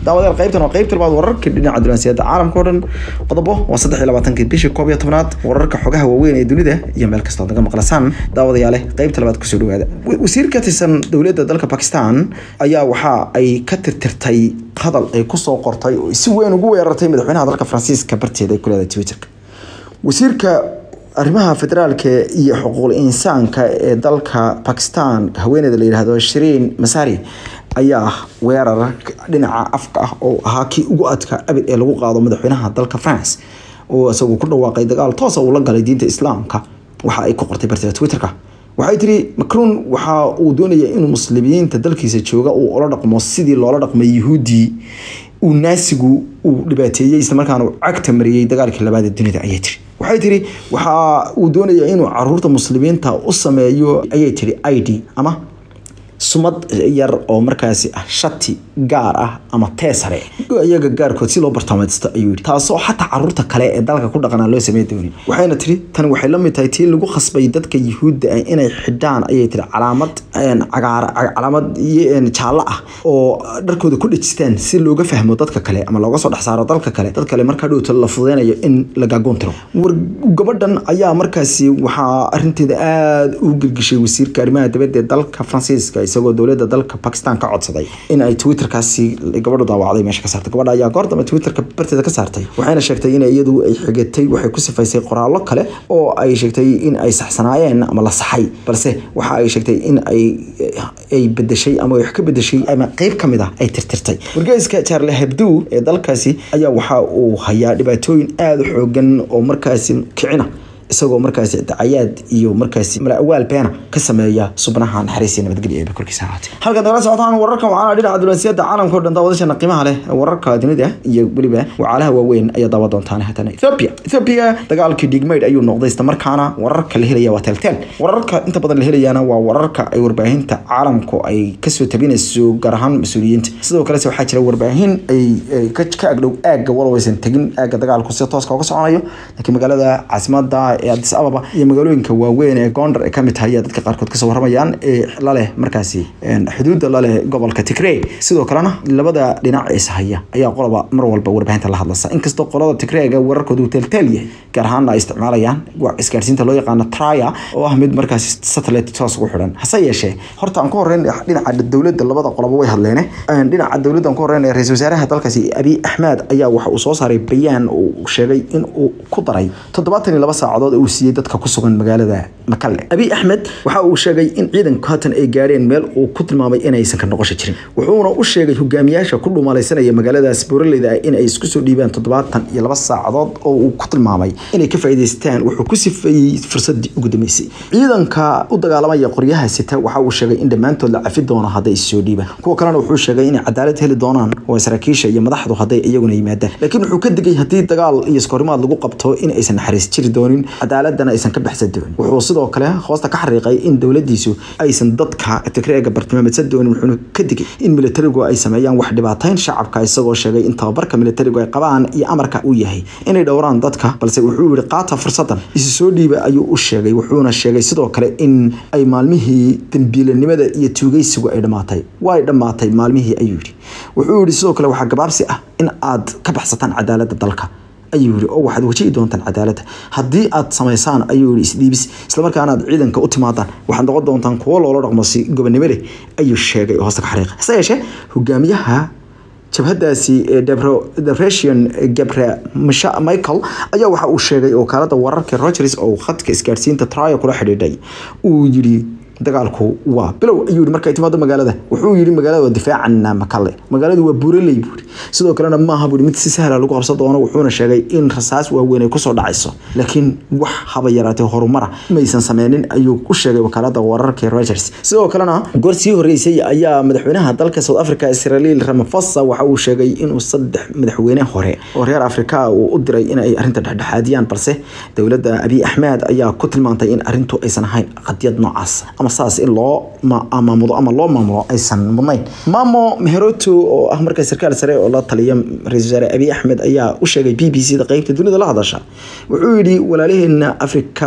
daawadayaal qaybtan waa qaybta labaad wararka dhinaca dunansiyada caalamka oo dhan qodobo waa saddex iyo labaatankii bishii koob iyo tobnaad wararka xogaha waaweyn ee dunida iyo meel kastoo naga maqlasaan daawadayaale qaybta labaad kusoo dhawaada wasiir ka tirsan dowladda dalka bakistan ayaa waxa ay ka tirtirtay hadal ay kusoo qortay oo si weyn ugu weerartay madaxweynaha dalka faransiiska barteeda ay ku leedahay twitterka wasiirka arrimaha federaalka iyo xuquuqul insaanka ee dalka bakistan haweeneyda la yidhaahdo shiriin masari ayaa weerar dhinaca afka ah oo ahaa kii ugu adka abid ee lagu qaado madaxweynaha dalka france oo isagu ku dhawaaqay dagaal toosa uu la galay diinta islaamka waxa ay ku qortay barteeda twitterka waxay tiri macron waxa uu doonaya inuu muslimiinta dalkiisa jooga uu ola dhaqmo sidii loola dhaqmay yuhuudii uu naasigu uu dhibaateeyey islamarkaana uu cagta mariyey dagaalkii labaad ee dunida ayay tiri waxay tiri waxa uu doonaya inuu caruurta muslimiinta u sameeyo ayay tiri i d ama sumad yar oo markaasi ah shati gaar ah ama teesare iyaga gaarkood si loo bartaamaysto ayuu yidhi taasoo xataa caruurta kale ee dalka ku dhaqanaa loo samey doonin waxayna tiri tani waxay la mid tahay tii lagu khasbay dadka yuhuudda ah inay xidhaan ayay tiri calaamad cagaar calaamad jaallo ah oo dharkooda ku dhejistaan si looga fahmo dadka kale ama looga soo dhex saaro dalka kale dad kale markaa dhowta la fudeynayo in la gaagoon tiro war gabadhan ayaa markaasi waxaa arinteeda aada u gelgishay wasiirka arrimaha dibadda ee dalka faransiiska isagoo dowladda dalka bakistan ka codsaday in ay twitterkaasi gabadhu daawacday meesha ka saartay gabadha ayaa goor dambe twitterka barteeda ka saartay waxayna sheegtay in iyadu ay xigatay waxay ku sifaysay qoraallo kale oo ay sheegtay in ay saxsanaayeen ama la saxay balse waxa ay sheegtay in ay ay bedeshay ama wax ka bedeshay ama qeyb ka mid ah ay tirtirtay wargeyska charle hebdo ee dalkaasi ayaa waxa uu hayaa dhibaatooyin aada u xoogan oo markaasi kicina isagoo markaasi dacayaad iyo markaasi malaawaal beena ka sameeya subnaha naxariis iyo nabadgelyo ee korkiisa ahaatee halkan nagala socotaan wararka waxaana dhinaca dunansiyada caalamka o dhan daawadashana qiimaha leh wararka dunida iyo weliba wacaalaha waaweyn ayaa daawa doontaan haddana ethiopia ethiopia dagaalkii dhigmayd ayuu noqday isla markaana wararka la helaya waa teelteel wararka inta badan la helayaana waa wararka ay warbaahinta caalamku ay kasoo tabinayso gaar ahaan mas-uuliyiinta sidoo kalese waxaa jira warbaahin ay ka agdhow aagga walow aysan tegin aagga dagaalku si tooska uga soconayo laakiin magaalada caasimada ee adis ababa iyo magaalooyinka waaweyn ee gondar ee kamid tahay dadka qaarkood kasoo warramayaan ee laleh markaasi xuduudda laleh gobolka tigrey sidoo kalena labada dhinac is haya ayaa qoloba mar walba warbaahinta la hadlasa inkastoo qolada tigreyga wararkoodu uu teelteel yahay gaar ahaanna ay isticmaalayaan isgaarsiinta loo yaqaano traya oo ah mid markaasi satellite toos ugu xidhan hase yeeshee horta aan ku horreyn dhinaca dowladda labada qoloba way hadleene dhinaca dowladda aan ku horreyn ra-isul wasaaraha dalkaasi abiy axmed ayaa waxa uu soo saaray bayaan uu sheegay in uu ku daray toddobaatan iyo laba saacadood uu siiyey dadka ku sugan magaalada makalle abiy axmed waxa uu sheegay in ciidanku haatan ay gaadheen meel uu ku tilmaamay inaysan ka noqosho jirin wuxuuna u sheegay hogaamiyaasha ku dhumalaysanaya magaaladaas booraleyda ah in ay isku soo dhiibaan toddobaatan iyo laba saacadood oo uu ku tilmaamay inay ka faa'iidaystaan wuxuu ku sifeeyey fursadii ugu dambeysay ciidanka u dagaalamaya qoryaha sita waxa uu sheegay in dhammaantood la cafi doono hadday issoo dhiibaan kuwa kalena wuxuu sheegay inay cadaalad heli doonaan oo saraakiisha iyo madaxdu hadday iyaguna yimaadaan laakiin wuxuu ka digay haddii dagaal iyo iskahorimaad lagu qabto in aysan naxariis jiri doonin cadaaladana aysan ka baxsan doonin wuxuu sidoo kale hoosta ka xariiqay in dowladiisu aysan dadka tigreega bartilmaameedsan doonin wuxuuna ka digay in militarigu ay sameeyaan wax dhibaatayn shacabka isagoo sheegay in tababarka militarigu ay qabaan iyo amarka uu yahay inay dhowraan dadka balse wuxuu yihi qaata fursadan isu soo dhiiba ayuu u sheegay wuxuuna sheegay sidoo kale in ay maalmihii dambiilanimada iyo tuugaysigu ay dhammaatay way dhammaatay maalmihii ayuu yidhi wuxuu yihi sidoo kale waxaa gabaabsi ah in aad ka baxsataan cadaaladda dalka ayuu yiri oo waxaad wajihi doontaan cadaaladda haddii aad samaysaan ayuu yiri isdhiibis islamarkaana aad ciidanka u timaadaan waxaad noqon doontaan kuwo loola dhaqmo si gobonimo leh ayuu sheegay oo hoosta ka xariiqay hase yeeshee hogaamiyaha jabhadaasi depression gabre michael ayaa waxa uu sheegay wakaalada wararka rogers oo khadka isgaadhsiinta tryo kula xidhiidhay uu yidhi dagaalku waa bilow ayuu yidhi markay timaado magaalada wuxuu yidhi magaalada waa difaacana makalle magaaladu waa buuraley buuri sidoo kalena maaha buuri mid si sahla lagu qabsan doono wuxuuna sheegay in rasaas waaweyn ay kusoo dhacayso laakiin wax haba yaraatee horumara maysan sameynin ayuu u sheegay wakaalada wararka rogers sidoo kalena goor sii horeysay ayaa madaxweynaha dalka south africa israel ramaphosa waxa uu sheegay inuu saddex madaxweyne hore oo reer afrika uu u diray in ay arrinta dhexdhexaadiyaan balse dowladda abiy axmed ayaa ku tilmaantay in arrintu aysan ahayn qadiyad noocaas ama saas in loo maamudo ama loo maamulo aysan mudnayn maamo meheroto oo ah markaa sarkaal sare oo la taliya ra-isul wasaare abiy axmed ayaa u sheegay b b c da qeybta dunida la hadasha wuxuu yidhi walaalaheena afrika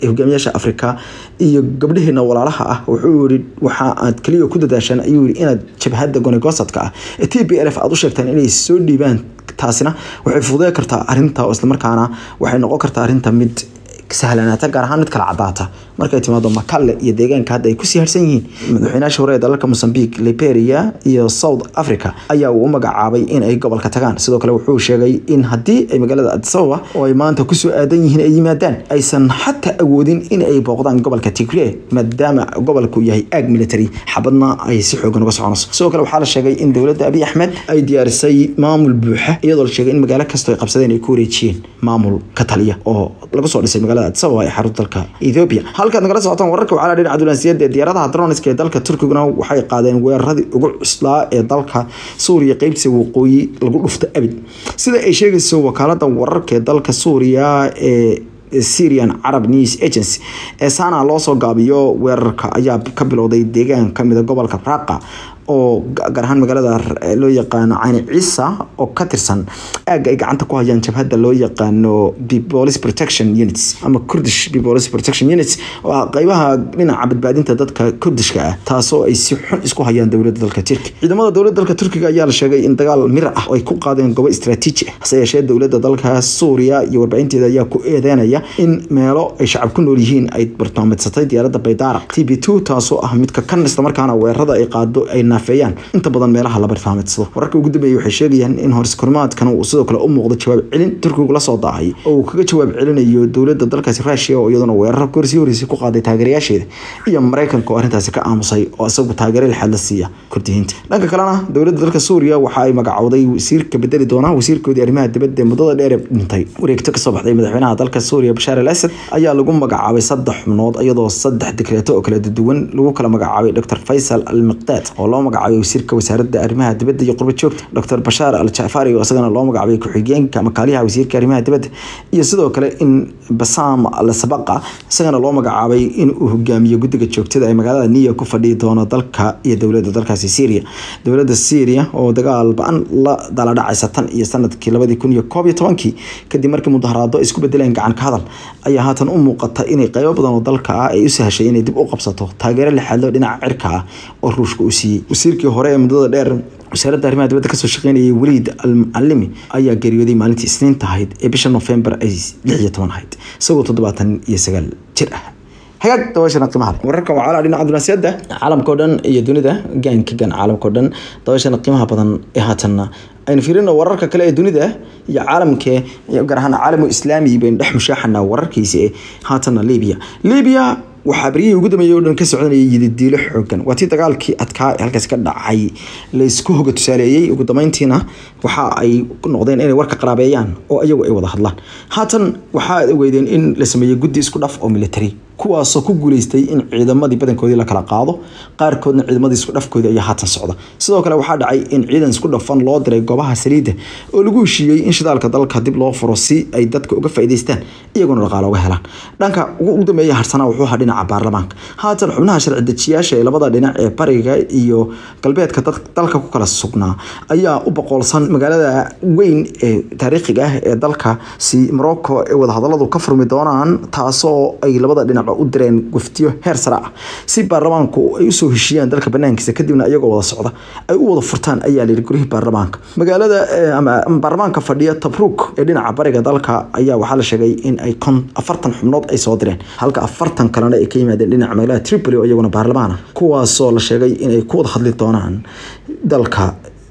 ee hogaamiyaasha afrika iyo gabdhaheena walaalaha ah wuxuu yihi waxa aad kaliya ku dadaashaan ayuu yihi inaad jabhadda gonegosadka ah ee t b l f aad u sheegtaan inay soo dhiibaan taasina waxay fududey kartaa arrinta oo islamarkaana waxay noqon kartaa arrinta mid sahlanaata gaar ahaan mid kala cadaata markay timaado makalle iyo deegaanka hadda ay kusii harsan yihiin madaxweynaasha hore ee dalalka mosambique liberia iyo south africa ayaa uu u magacaabay in ay gobolka tagaan sidoo kale wuxuu sheegay in haddii ay magaalada adisababa oo ay maanta kusoo aadan yihiin ay yimaadaan aysan xataa awoodin in ay booqdaan gobolka tigre maadaama gobolku yahay aag military xabadna ay si xoogan uga soconayso sidoo kale waxaa la sheegay in dowladda abiy axmed ay diyaarisay maamul buuxa iyadoo la sheegay in magaalo kastoo ay qabsadeen ay ku wareejiyeen maamul ka taliya oo lagu soo dhisay magaalada adisababa ee xarunta dalka ethiopia halkaad nagala socotaan wararka waxaa la dhinaca dulansiyaed ee diyaaradaha droniska ee dalka turkiguna waxay qaadeen weeraradii ugu cuslaa ee dalka suuriya qeybtiisa waqooyi lagu dhufta abid sida ay sheegayso wakaalada wararka ee dalka suuriya ee syrian carab news agency ee saana loo soo gaabiyo weerarka ayaa ka bilowday deegaan kamida gobolka raqa oo gaar ahaan magaalada loo yaqaano cayni ciisa oo ka tirsan aagga ay gacanta ku hayaan jabhadda loo yaqaano police protection units ama kurdish police protection units oo ah qeybaha dhinaca badbaadinta dadka kurdishka ah taasoo ay si xun isku hayaan dowladda dalka turki ciidamada dowladda dalka turkiga ayaa la sheegay in dagaal mir ah oo ay ku qaadeen goobo istaraatiiji ah hase yeeshee dowladda dalka suuriya iyo warbaahinteeda ayaa ku eedeynaya in meelo ay shacab ku nool yihiin ay bartaameedsatay diyaaradda baydaara t b two taasoo ah midka kan islamarkaana weerarada ay qaado ay naafeeyaan inta badan meelaha la bartaameedsado wararka ugu dambeeyay waxay sheegayaan in horskorimaadkan uu sidoo kale u muuqdo jawaab celin turkigu la soo daahay oo uu kaga jawaab celinayo dowladda dalkaasi ruushia oo iyaduna weeraro korsii horeysay ku qaaday taageerayaasheeda iyo maraykanka oo arrintaasi ka aamusay oo isagu taageero lixaad la siiya kurdiyiinta dhanka kalena dowladda dalka suuriya waxa ay magacowday wasiirka bedeli doona wasiirkoodii arrimaha dibadda ee muddada dheer ee dhintay wareegto kasoo baxday madaxweynaha dalka suuriya bashaar al asad ayaa lagu magacaabay saddex xubnood iyadoo saddex dekreeto oo kala duwan lagu kala magacaabay dr faysal al miqdaad oo loo magacaabay wasiirka wasaaradda arrimaha dibadda iyo qurba joogta dr bashaar al jacfari oo isagana loo magacaabay ku-xigeenka makaaliyaha wasiirka arrimaha dibadda iyo sidoo kale in basam al sabaqa isagana loo magacaabay in uu hogaamiyo guddiga joogtada ee magaalada niya ku fadhiyi doono dalka iyo dowladda dalkaasi syria dowladda syria oo dagaal ba-an la dala dhacaysa tan iyo sanadkii labadii kun iyo koob iyo tobankii kadib markii mudaharaado ay isku bedeleen gacan ka hadal ayaa haatan u muuqata inay qeybo badan oo dalka ah ay u sahashay inay dib u qabsato taageero lixaadlo dhinaca cirka ah oo ruushka uu siiyey wasiirkii hore ee muddada dheer wasaaradda arrimaha dibadda kasoo shaqeynayay weliid al mucalimi ayaa geeriyooday maalintii isniinta ahayd ee bisha nofembar ay lix iyo toban ahayd isagoo toddobaatan iyo sagaal jir ah hagaag dabaashana qiimaha leh wararka waa calaa dhinaca dunaasiyadda caalamka o dhan iyo dunida gaanka gan caalamka o dhan dabaashana qiimaha badan ee haatanna aynu fiirino wararka kale ee dunida iyo caalamka gaar ahaan caalamu islaami baynu dhex mushaaxanaa wararkiisa ee haatanna libiya libiya waxaa beryihii ugu dambeeyay o dhan ka socdanayay yididiilo xoogan waa tii dagaalkii adkaa ee halkaas ka dhacay laysku hoga tusaaleeyey ugu dambeyntiina waxa ay noqdeen inay warka qaraabeeyaan oo iyagu ay wada hadlaan haatan waxaa ogeydeen in la sameeyey guddi isku dhaf oo military kuwaasoo ku guuleystay in ciidamadii badankoodii la kala qaado qaarkoodna ciidamadii isku dhafkoodii ayaa haatan socda sidoo kale waxaa dhacay in ciidan isku dhafan loo diray goobaha saliidda oo lagu heshiiyey in shidaalka dalka dib loo furo si ay dadka uga faa'iidaystaan iyaguna dhaqaale uga helaan dhanka ugu dambeeya harsanaa wuxuu ahaa dhinaca baarlamaanka haatan xubnaha sharci dejiyaasha ee labada dhinac ee bariga iyo galbeedka dalka ku kala sugnaa ayaa u boqolsan magaalada weyn ee taariikhiga ah ee dalkaasi morocco ee wadahadaladu ka furmi doonaan taasoo ay labada dhinac u direen guftiyo heer sare ah si baarlamaanku ay usoo heshiiyaan dalka banaankiisa kadibna iyagoo wada socda ay u wada furtaan ayaa layidhi gurihii baarlamaanka magaalada ama baarlamaanka fadhiya tabruk ee dhinaca bariga dalka ayaa waxaa la sheegay in ay kon afartan xubnood ay soo direen halka afartan kalena ay ka yimaadeen dhinaca magaalada tripoli oo iyaguna baarlamaan ah kuwaasoo la sheegay inay ku wada hadli doonaan dalka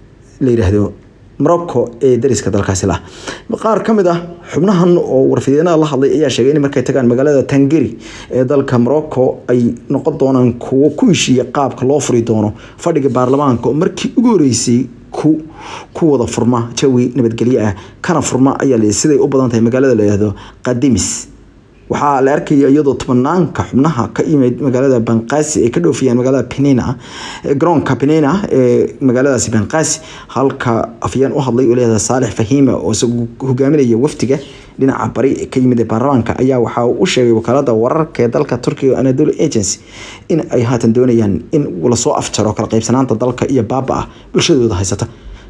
la yidhaahdo morocco ee dariska dalkaasi lah qaar ka mid ah xubnahan oo warfideenada la hadlay ayaa sheegay in markay tagaan magaalada tangeri ee dalka morocco ay noqon doonaan kuwo ku heshiiya qaabka loo furi doono fadhiga baarlamaanka oo markii ugu horeysay ku ku wada furma jawi nabadgelyo ah kana furma ayaa la siday u badan tahay magaalada la yidhaahdo qadimis waxaa la arkaya iyadoo tobanaanka xubnaha ka yimid magaalada banqaasi ay ka dhoofiyaan magaalada penina garoonka penina ee magaaladaasi banqaasi halka afyeen u hadlay oo leedahay saalix fahiima oo isagu hogaaminaya wafdiga dhinaca bari ka yimid ee baarlamaanka ayaa waxa uu u sheegay wakaalada wararka ee dalka turkiga anadolu agency in ay haatan doonayaan in lasoo afjaro kala qaybsanaanta dalka iyo baaba ah bulshadooda haysata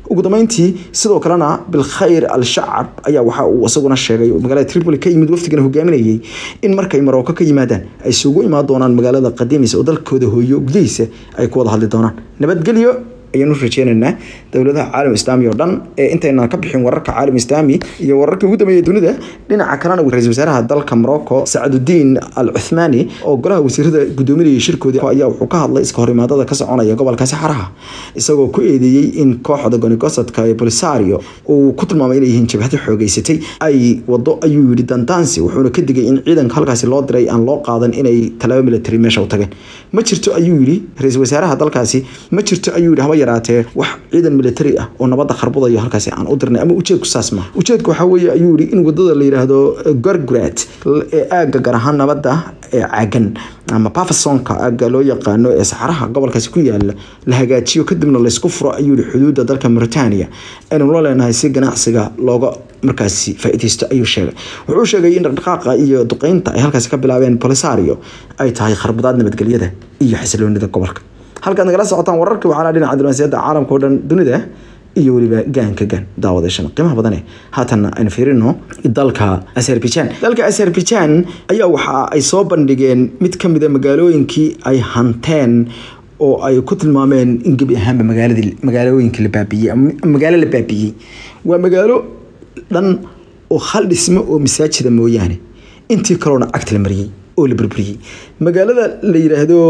ugu dambeyntii sidoo kalena bilkhayr al-shacab ayaa waxa uu isaguna sheegay magaalada tripoli ka yimid wafdigana hogaaminayay in markay maroko ka yimaadaan ay isugu imaan doonaan magaalada qadiimis oo dalkooda hooyo gudihiisa ay ku wada hadli doonaan nabadgelyo ayaanu rajeynaynaa dowladaha caalam islaami oo dhan ee intaynan ka bixin wararka caalam islaami iyo wararkii ugu dambeeyay dunida dhinaca kalena ra-iisul wasaaraha dalka morocco sacadudiin al cuthmaani oo golaha wasiirada gudoominayay shirkoodii ayaa wuxuu ka hadlay iska horimaadada ka soconaya gobolka saxaraha isagoo ku eedeeyey in kooxda gonigosadka ee bolisario uu ku tilmaamay inay yihiin jabhado xoogeysatay ay wado ayuu yidhi dandaansi wuxuuna ka digay in ciidanka halkaasi loo diray aan loo qaadan inay talaabo military meesha u tageen ma jirto ayuu yidhi ra-iisul wasaaraha dalkaasi ma jirto ayuu yidhi haba yaraatee wax ciidan military ah oo nabadda kharbudaya halkaasi aan u dirnay ama ujeedku saas maaha ujeedku waxaa weeye ayuu yidhi in wadada la yidhaahdo gorgrat ee aagga gaar ahaan nabadda ee caagan ama bafasonka aagga loo yaqaano ee saxaraha gobolkaasi ku yaala la hagaajiyo kadibna laysku furo ayuu yihi xuduudda dalka mauritania aynu la leenahay si ganacsiga looga markaasi faa'iidaysto ayuu sheegay wuxuu sheegay in dhaqdhaqaaqa iyo duqeynta ay halkaasi ka bilaabeen polisario ay tahay kharbadaad nabadgelyada iyo xasiloonida gobolka halkaad nagala socotaan wararka waxaana dhinaca diblomaasiyadda caalamka oo dhan dunida iyo weliba gaanka gaan daawadashan qiimaha badane haatanna aynu fiirino dalka azerbaijan dalka azerbaijan ayaa waxa ay soo bandhigeen mid ka mida magaalooyinkii ay hanteen oo ay ku tilmaameen in gebi ahaanba magaaladii magaalooyinkii la baabiyey ama magaalo la baabiyey waa magaalo dhan oo hal dhismo oo masaajida mooyaane intii kaloona cagta la mariyey oo la burburiyey magaalada la yidhaahdo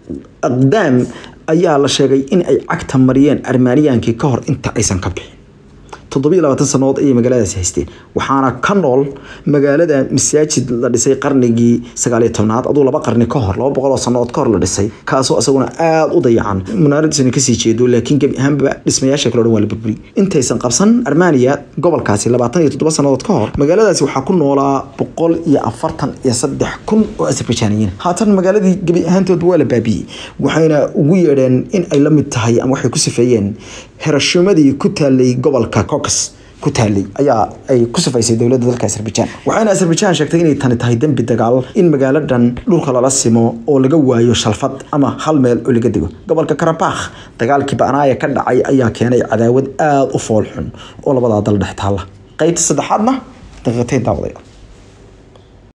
aqdaam ayaa la sheegay in ay cagta mariyeen armaaniyaankii ka hor inta aysan ka bixin toddobiyo labaatan sannadood ayay magaaladaasi haysteen waxaana ka nool magaalada masaajid la dhisay qarnigii sagaaliyo tobnaad aduu laba qarni ka hor laba boqol oo sannadood ka hor la dhisay kaasoo isaguna aada u dayacan munaaradiisana kasii jeedo laakiin gebi ahaanba dhismayaasha kale o dhan waa la burburi intaysan qabsan armaniya gobolkaasi labaatan iyo toddoba sannadood ka hor magaaladaasi waxaa ku noolaa boqol iyo afartan iyo saddex kun oo azerbaijaaniyiin haatan magaaladii gebi ahaantoodba waa la baabiyey waxayna ugu yeedheen in ay la mid tahay ama waxay ku sifeeyeen herashumadii ku taalay gobolka cocas ku taalay ayaa ay ku sifaysay dowladda dalka azerbaijan waxayna azerbaijan sheegtay inay tani tahay dembi dagaal in magaaladan dhulka lala simo oo laga waayo shalfad ama hal meel oo laga dego gobolka karabakh dagaalkii banaaya ka dhacay ayaa keenay cadaawad aada u fool xun oo labadaa dal dhex taalla qaybta saddexaadna daqiiqatayn daawadayaal